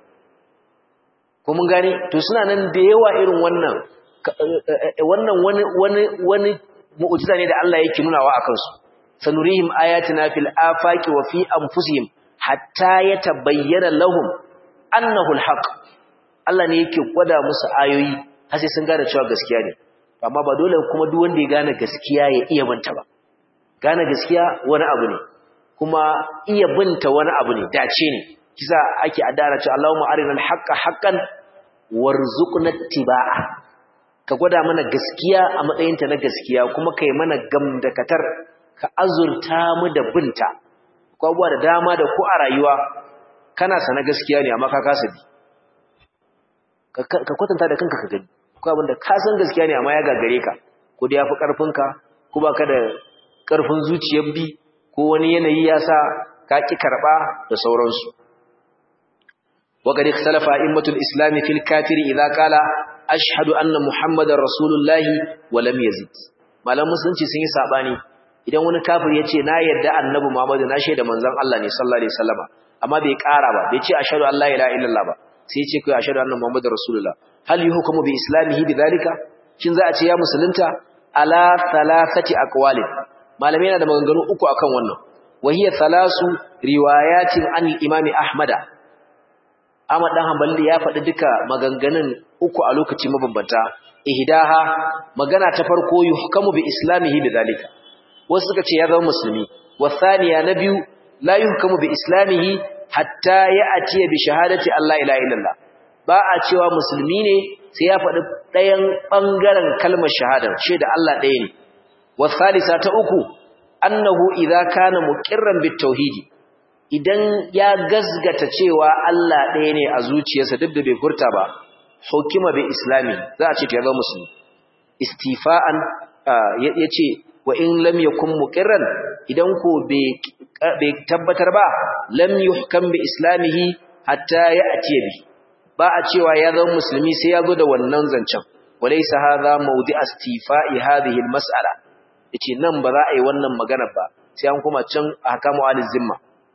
ko mun gane to suna nan da yawa irin wannan wannan wani wani wani mu'jiza ne da Allah yake nunawa akan su sanurihim ayatina fil afaqi wa fi anfusihim hatta yatabayyana lahum annahu alhaq Allah ne yake gwada musu ayoyi har sai sun gane cewa gaskiya ne amma ba dole kuma duk wanda ya gane gaskiya ya iya binta ba gane gaskiya wani abu ne kuma iya binta wani abu ne dace ne kisa ake adara cewa Allahumma arinal haqqa haqqan warzuqna ittiba'a ka gwada mana gaskiya a matsayinta na gaskiya kuma kai mana gamdakatar ka azurta mu da binta ko abuwa da dama da ku a rayuwa kana sana gaskiya ne amma ka kasa bi ka kwatanta da kanka ka gani ko abinda ka san gaskiya ne amma ya gagare ka ko da yafi karfin ka ko baka da karfin zuciyar bi ko wani yanayi ya sa ka ki karba da sauransu wa qad ikhtalafa a'immatul islam fil kafiri idza qala ashhadu anna muhammadar rasulullahi wa lam yazid malam musulunci sun yi sabani idan wani kafir yace na yarda annabi muhammadu na shaida manzon Allah ne sallallahu alaihi wasallama amma bai ƙara ba bai ce ashhadu an la ilaha illallah ba sai ce kai ashhadu anna muhammadar rasulullah hal yuhkamu bi islamihi bidhalika shin za a ce ya musulunta ala thalathati aqwali malamai yana da maganganu uku akan wannan wa hiya thalasu riwayatin an al-imam ahmada Ahmad dan Hanbali ya faɗi duka maganganun uku a lokaci mabambanta ihdaha magana ta farko yuhkamu bi islamihi bidhalika wasu suka ce ya zama musulmi wasaniya na biyu la yuhkamu bi islamihi hatta ya'ti bi shahadati Allah ilaha illallah ba a cewa musulmi ne sai ya faɗi ɗayan bangaren kalmar shahada ce da Allah ɗaya ne wasalisa ta uku annahu idza kana muqirran bit tauhidi idan ya gazgata cewa Allah ɗaya ne a zuciyarsa duk da bai furta ba hukima bi islami za a ce to ya zama musulmi istifa'an yace wa in lam yakun muqirran idan ko bai tabbatar ba lam yuhkam bi islamihi hatta ya'ti bi ba a cewa ya zama musulmi sai ya zo da wannan zancen walaysa hadha mawdi istifa'i hadhihi almas'ala yace nan ba za a yi wannan magana ba sai an kuma can ahkamu al-zimma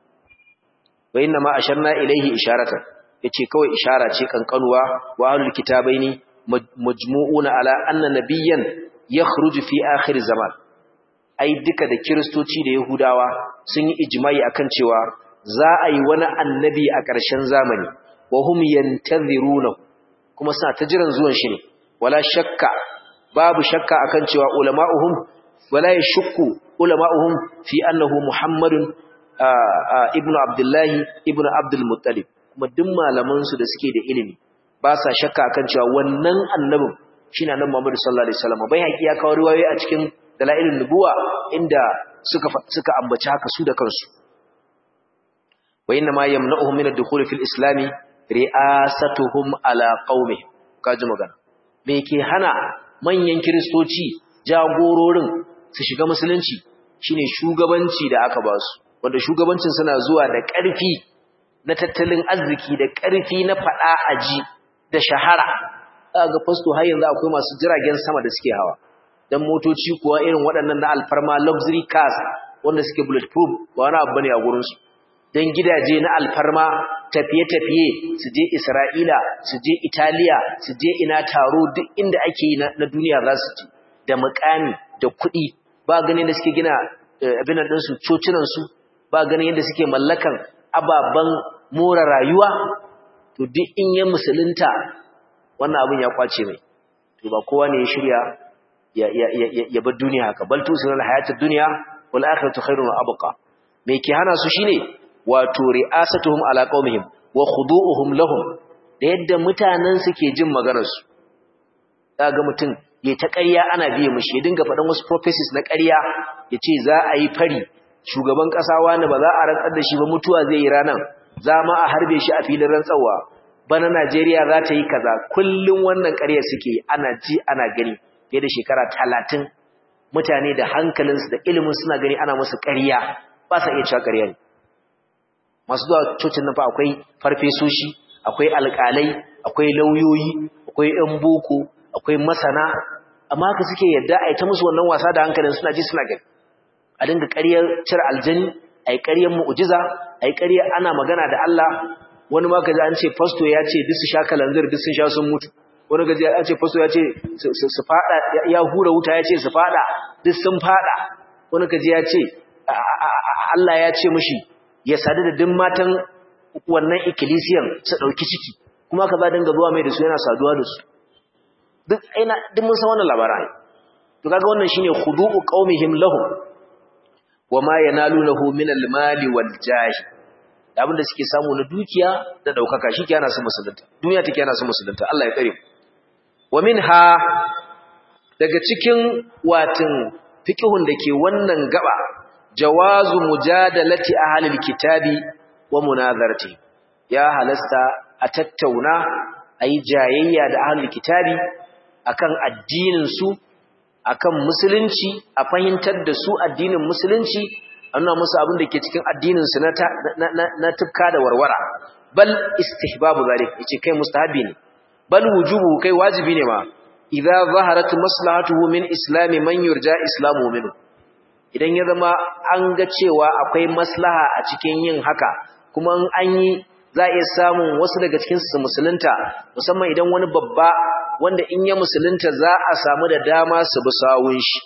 wa inna ma asharna ilayhi isharatan yace kawai ishara ce kankanuwa wa ahlul kitabaini majmu'una ala anna nabiyyan yakhruju fi akhir zaman ai duka da kristoci da yahudawa sun yi ijma'i akan cewa za a yi wani annabi a ƙarshen zamani wa hum yantaziruna kuma suna ta jiran zuwan shi ne wala shakka babu shakka akan cewa ulama'uhum wala yashukku ulama'uhum fi annahu muhammadun ibnu abdullahi ibnu abdul muttalib kuma duk malaman su da suke da ilimi ba sa shakka akan cewa wannan annabin shine annabi Muhammad sallallahu alaihi wasallam bai haƙi ya kawo riwayoyi a cikin dalailun nubuwa inda suka suka ambaci haka su da kansu wa inna ma yamna'uhum min ad-dukhul fil islam ri'asatuhum ala qaumihim kaji magana me ke hana manyan kristoci jagororin su shiga musulunci shine shugabanci da aka ba su wanda shugabancin suna zuwa da ƙarfi na tattalin arziki da ƙarfi na faɗa aji da shahara ga fasto har yanzu akwai masu jiragen sama da suke hawa dan motoci kuwa irin waɗannan na alfarma luxury cars wanda suke bulletproof ba wani abu bane a gurin su dan gidaje na alfarma tafiye-tafiye su je Isra'ila su je Italiya su je ina taro duk inda ake yi na duniya za su je da mukami da kuɗi ba ganin da suke gina abin nan su cocinan su ba ganin yadda suke mallakan ababen more rayuwa to duk in ya musulunta wannan abin ya kwace mai to ba kowa ne ya shirya ya ya ya ya bar duniya haka bal tusiral hayatud dunya wal akhiratu khairun wa abqa me ke hana su shine wato ri'asatuhum ala qaumihim wa khudu'uhum lahum da yadda mutanen su ke jin maganar su kaga mutum ya ta ƙarya ana biye mishi ya dinga faɗan wasu prophecies na ƙarya yace za a yi fari shugaban ƙasa wani ba za a rantsar da shi ba mutuwa zai yi ranan za ma a harbe shi a filin rantsawa bana Najeriya za ta yi kaza kullum wannan ƙarya suke ana ji ana gani fiye da shekara talatin mutane da hankalinsu da ilimin suna gani ana musu ƙarya ba sa iya cewa ƙarya ne masu zuwa cocin nan fa akwai farfesoshi akwai alƙalai akwai lauyoyi akwai ƴan boko akwai masana amma haka suke yadda a yi ta musu wannan wasa da hankalin suna ji suna gani a dinga ƙaryar cire aljani a yi ƙaryar mu'ujiza a yi ƙaryar ana magana da Allah wani ma kaji an ce fasto ya ce duk su sha kalanzir duk sun sha sun mutu wani gaji an ce fasto ya ce su fada ya hura wuta ya ce su fada duk sun fada wani kaji ya ce Allah ya ce mishi ya sadu da duk matan wannan ikkilisiyan su dauki ciki kuma ka za dinga zuwa mai da su yana saduwa da su duk aina duk mun san wannan labarai to kaga wannan shine khudu'u qaumihim lahum wama yanalunahu min al-mali wal jahi abin da suke samu na dukiya da daukaka shi ke yana su musulunta duniya take yana su musulunta Allah ya tsare wa minha daga cikin watin fiqhun dake wannan gaba jawazu mujadalati ahlil kitabi wa munazarati ya halasta a tattauna ayi jayayya da ahlul kitabi akan addinin su akan musulunci a fahimtar da su addinin musulunci nuna musu abin da ke cikin addininsu na tufka da warwara bal istihbabu zalik yace kai mustahabi ne bal wujubu kai wajibi ne ma idza zaharat maslahatuhu min islami man yurja islamu minhu idan ya zama an ga cewa akwai maslaha a cikin yin haka kuma an yi za a iya samun wasu daga cikin su musulunta musamman idan wani babba wanda in ya musulunta za a samu da dama su bi sawun shi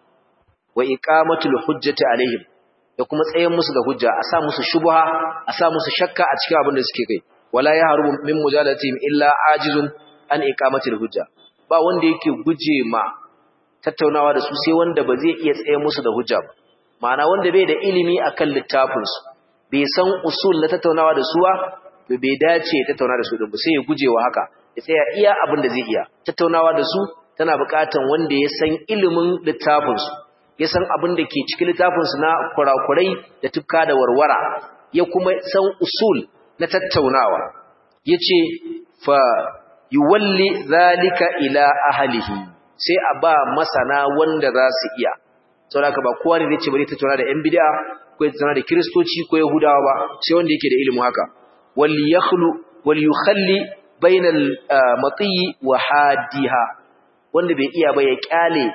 wa iqamatul hujjati alaihim da kuma tsayen musu da hujja a sa musu shubha a sa musu shakka a cikin abin da suke kai wala ya harubu min mujalatihim illa ajizun an iqamatil hujja ba wanda yake guje ma tattaunawa da su sai wanda ba zai iya tsaye musu da hujja ba ma'ana wanda bai da ilimi akan littafin su bai san usul na tattaunawa da su ba to bai dace ya tattauna da su din ba sai ya guje wa haka ya tsaya iya abin da zai iya tattaunawa da su tana buƙatan wanda ya san ilimin littafin su ya san abin da ke cikin littafinsu na kurakurai da tufka da warwara ya kuma san usul na tattaunawa ya ce fa yuwalli zalika ila ahlihi sai a ba masana wanda za su iya saboda ba kowa ne zai ce bari ta tuna da yan bid'a ko ya tuna da kristoci ko yahudawa ba sai wanda yake da ilimi haka wal yakhlu wal yukhalli bainal mati wa hadiha wanda bai iya ba ya kyale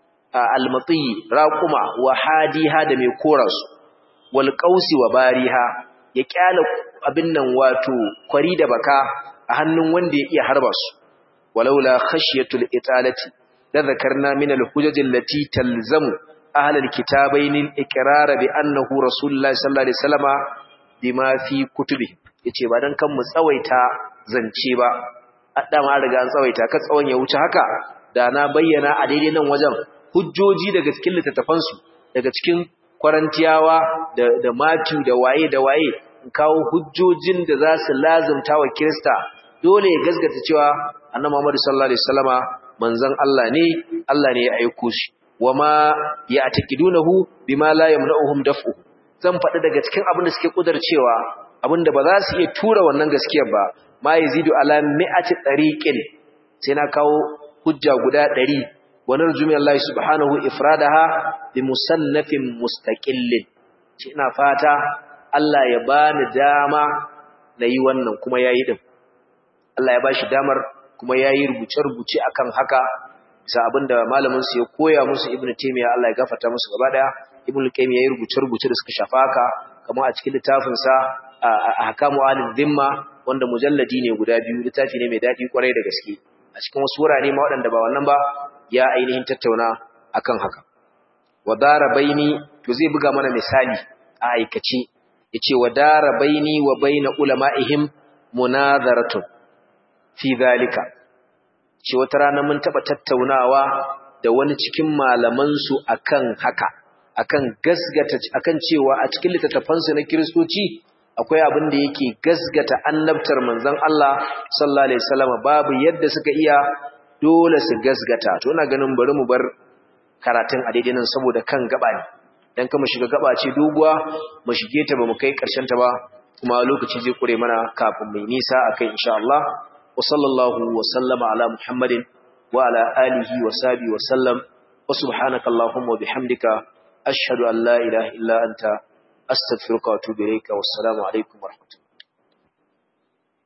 al mati raquma wa hadiha da mai korasu wal qausi wa bariha ya kyale abin nan wato kwari da baka a hannun wanda ya iya harba su walaula khashyatul italati la dhakarna min al-hujaj allati talzamu ahli al-kitabayn al-iqrar bi annahu rasulullahi sallallahu alaihi wasallama bima fi kutubi yace ba dan kan mu tsawaita zance ba adama riga an tsawaita ka tsawon ya wuce haka da na bayyana a daidai nan wajen hujjoji daga cikin littattafan su daga cikin kwarantiyawa da da matu da waye da waye in kawo hujjojin da za su lazumta wa kirista dole ya gasgata cewa annabi Muhammad sallallahu alaihi wasallama manzon Allah ne Allah ne ya aiko shi wama ya'taqidunahu bima la yamna'uhum daf'u zan faɗi daga cikin abin da suke kudarcewa abinda ba za su iya tura wannan gaskiyar ba ma yazidu ala mi'ati tariqin sai na kawo hujja guda 100 wa narju min Allah subhanahu ifradaha bi musannafin mustaqillin ina fata Allah ya bani dama na yi wannan kuma yayi din Allah ya bashi damar kuma yayi rubuce-rubuce akan haka bisa abinda malamin su ya koya musu Ibn Taymiyyah Allah ya gafarta musu gaba daya Ibn Qayyim yayi rubuce-rubuce da suka shafa haka kamar a cikin littafin sa Ahkamu Ahlul Dhimma wanda mujalladi ne guda biyu littafi ne mai dadi kwarai da gaske a cikin wasu wurare ma waɗanda ba wannan ba ya ainihin tattauna akan haka wadara baini to zai buga mana misali a aikace yace wadara baini wa baina ulama'ihim munadharatun fi zalika ce wata rana mun taba tattaunawa da wani cikin malaman su akan haka akan gasgata akan cewa a cikin littattafan su na kristoci akwai abin da yake gasgata annabtar manzon Allah sallallahu alaihi wasallam babu yadda suka iya dole su gasgata to ina ganin bari mu bar karatun a daidai nan saboda kan gaba ne dan kama shiga gaba ce doguwa mu shige ta ba mu kai karshen ta ba kuma lokaci zai kure mana kafin mai nisa akai insha Allah wa sallallahu wa sallama ala muhammadin wa ala alihi wa sahbihi wa sallam wa subhanaka allahumma wa bihamdika ashhadu an la ilaha illa anta astaghfiruka wa atubu ilayka wassalamu alaikum wa rahmatullahi